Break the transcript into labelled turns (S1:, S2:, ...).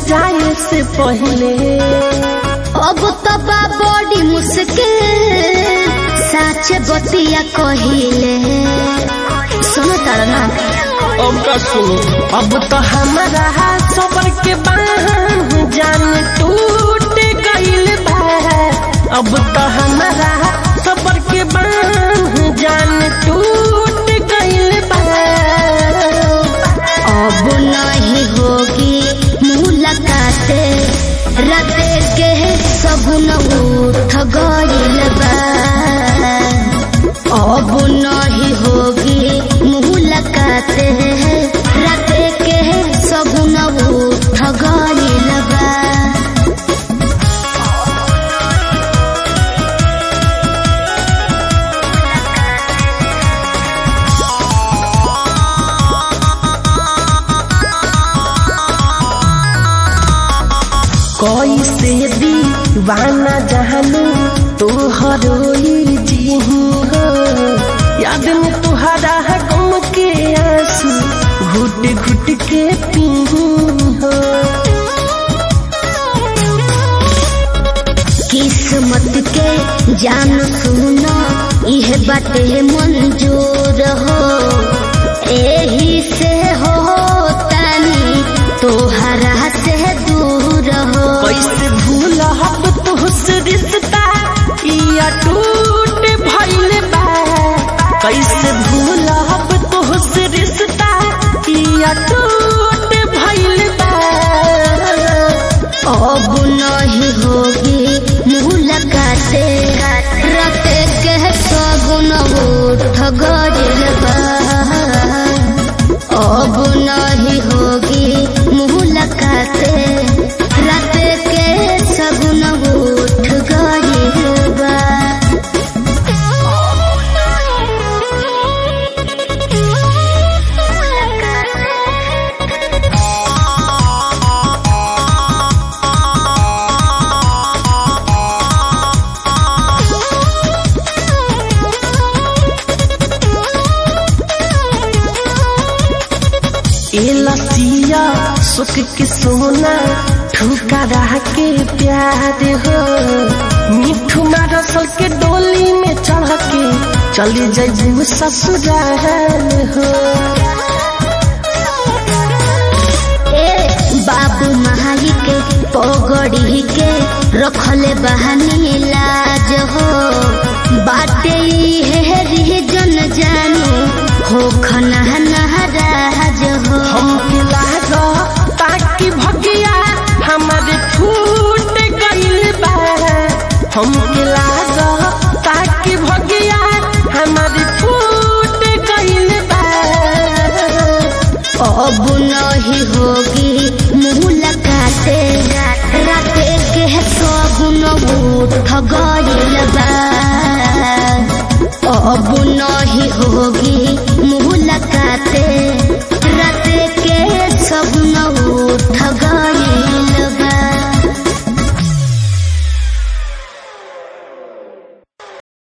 S1: जाए से पहले
S2: अब तो बा बड़ी मुश्किल साच बतिया कहिले सुनो तारा ना
S1: अब का सुनो अब तो हमारा सबर के बांध जान टूट गइल बा अब तो हमारा सबर के बांध जान टूट गइल बा
S2: अब नहीं होगी मुलाकात राते के सगुन उठ गइल बा अब नहीं होगी मुलाकात राते के सगुन उठ गइल बा
S1: कैसे दीवाना जहानू तोहर जी हो याद में तुहरा गम के आंसू घुट घुट के पी हो
S2: किस्मत के जान सुनो यह बाटे मंजूर हो एही से हो तानी तोहरा से दूर हो
S1: कैसे भूल हब तुहसे रिश्ता या टूट भइल बा कैसे भूल हब तुहसे रिश्ता या टूट भइल बा
S2: अब नहीं होगी मुलाकात रात के सगुन उठ गइल बा अब नहीं होगी मुलाकात रात के सगुन उठ गइल बा
S1: ए लसिया सुख के सोना ठुकरा के प्यार हो मिठू रसल के डोली में चढ़ के चली जाइबू ससुराल हो
S2: ए बाबू महाली के पगड़ी के रखले बहानी लाज हो बाटे है जन जानू हो खना नहराज हो
S1: हमके लागा ताकि भगिया हमारे फूट गइल बा हमके लागा ताकि भगिया हमारे फूट गइल बा
S2: अब नहीं होगी मुलाकात राते के सगुन उठ गइल बा अब नहीं होगी